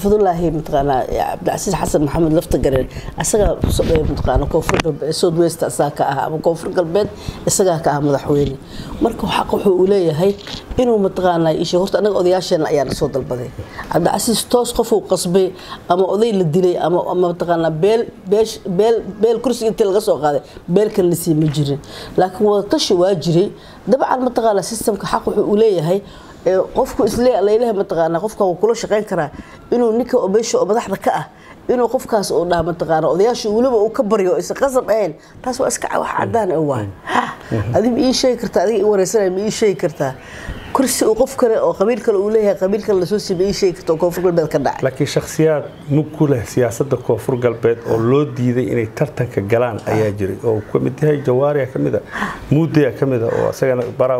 fadulaahi mataqaanaa cabdicasiis xasan maxamed lafta gareen isagaa mataqaana koonfur galbeed south west isagaa ka ah ama koonfur galbeed isagaa ka ah madaxweyne marka xaq wuxuu uu leeyahay inuu mataqaanaa ishe horta anaga odayaasheena ayaa na soo dalbaday cabdicasiis toos qofuu qasbay ama oday la dilay ama ama mataqaanaa beel beesh beel beel kursiga intii laga soo qaaday beel kale la sii ma jirin laakiin wadatashi waa jiray dabcan mataqaanaa systemka xaq wuxuu uu leeyahay qofku isle laylaha mataqaana qofka wuu kula shaqayn karaa inuu ninka meesha oo madaxda ka ah inuu qofkaas uu dhaha mataqaana odayaasha weliba uu ka baryo isa qasab ahayn taas waa iska wax cadaan ah waay adi ma ii sheegi kartaa adiga ii wareysanaya ma ii sheegi kartaa kursi uu qof kale oo qabiil kale uu leeyahay qabiil kale lasoo siiy ma ii sheegi karta oo koonfur galbeed ka dhacay laakiin shakhsiyaad mug ku leh siyaasadda koonfur galbeed oo loo diiday inay tartanka galaan ayaa jiray oo ka mid yahay jawaariya ka mid a muudaya ka mid a oo isagana baraa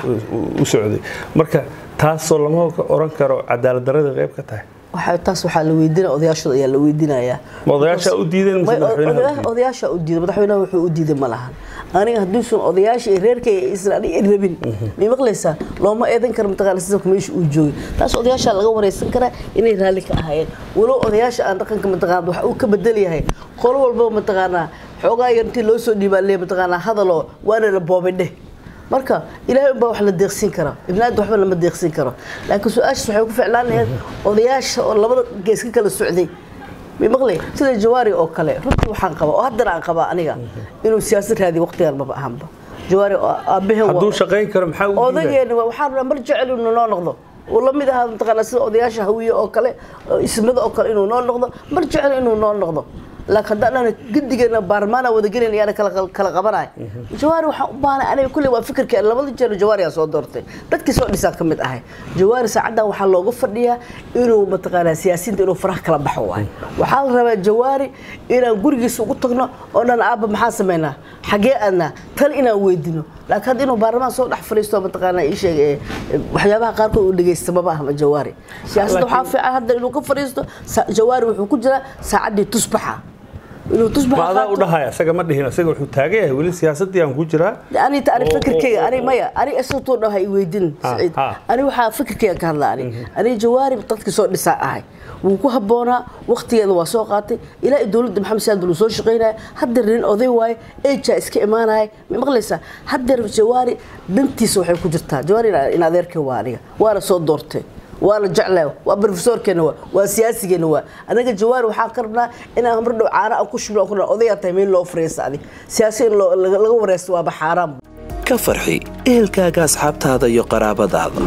u socday marka taasoo lama oran karo cadaalad darada qayb ka tahay taas waxaa la weydiina odayaashooda ayaa la weydiinayaa odayaasha u diideen odayaasha u diiday madaxweynaha wuxuu u diiday ma lahan aniga hadduusan odayaasha iyo reerkayga isla aniga rabin may maqlaysaa looma eedan karo mataqaana sistamka meesha uu joogay taas odayaasha laga wareysan karaa inay raalli ka ahaayeen walow odayaasha aan dhaqanka mataqaana wax uu ka bedel yahay qolo walbaba mataqaanaa xoogaa yar intii loo soo dhiibaa lee mataqaanaa hadaloo waana la boobay dheh marka ilaahay unbaa wax la deeqsin kara ibnaada waxba lama deeqsin karo laakiin su-aashaas waxay ku ficlaan lahayd odayaasha oo labada gees ka kala socday may maqlay sida jawaari oo kale runtii waxaan qabaa oo haddana aan qabaa aniga inuu siyaasad raadiyo waqtigan maba ahanba jawaari aabaheen hadduu shaqayn karo maxaa u odageena waxaan rabaa mar jecel inuu noo noqdo uu la mid ahaa mataqaanaa sida odayaasha hawiye oo kale ismada oo kale inuu noo noqdo mar jecel inuu noo noqdo laakiin haddaan gidigeena baarmaana wada gelin yaana kala qabanay jawaari waxaan u baahnay aniga kulley waa fikirka labada jeer jawaari aa soo doortay dadkii soo dhisaa ka mid ahay jawaari saacaddan waxaa looga fadhiyaa inuu mataqaanaa siyaasiyiinta inuu faraha kala baxo waay waxaa la rabaa jawaari inaan gurigiisa ugu tagno oo dhan aabba maxaa samaynaa xagee aadnaa tal inaan weydino laakiin hadda inuu baarlamaan soo dhex fadhiisto mataqaanaa ii sheeg waxyaabaha qaarkood uu dhegeysta maba ahma jawaari siyaasadda waxaa fiican hadda inuu ka fadhiisto jawaari wuxuu ku jiraa saacaddii tusbaxa inuu tusbax ma adaa u dhahaya isaga ma dhihin isaga wuxuu taagan yahay weli siyaasadii aan ku jiraa ani ta ani fikirkeyga ani maya ani isagoo dhahay i weydin saciid ani waxaa fikirkeyga ka hadla ani ani jawaari dadkii soo dhisaa ahay wuu ku habboonaa waqtigeeda waa soo qaatay ilaa i dowladda maxamed siyaad buu soo shaqaynaya haddeer nin oday waaye ejaa iska imaanaya ma maqlaysaa haddeer jawaari dantiisa waxay ku jirtaa jawaari in adeerkay waa aniga waana soo doortay waa la jeclaa waa brofesorkeena waa waa siyaasigeena waa anaga jawaari waxaan ka rabnaa inaan mar dhow caana aan ku shubno ku odayaa tahay meel loo fariisa adi siyaasi in laga wareysto waaba xaaraam ka farxi ehelkaaga asxaabtaada iyo qaraabadaada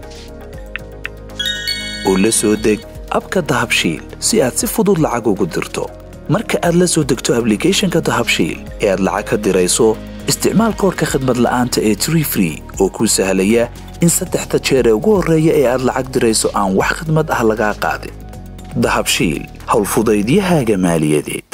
u la soo deg abka dahabshiil si aad si fudud lacag ugu dirto marka aad la soo degto ablicathonka dahabshiil ee aad lacag ka dirayso isticmaal koorka khadmad la'aanta ee tree free oo kuu sahlaya in saddexda jeer ee ugu horreeya ee aad lacag dirayso aan wax khidmad ah lagaa qaadin dahabshiil howlfudaydiyahaaga maaliyadeed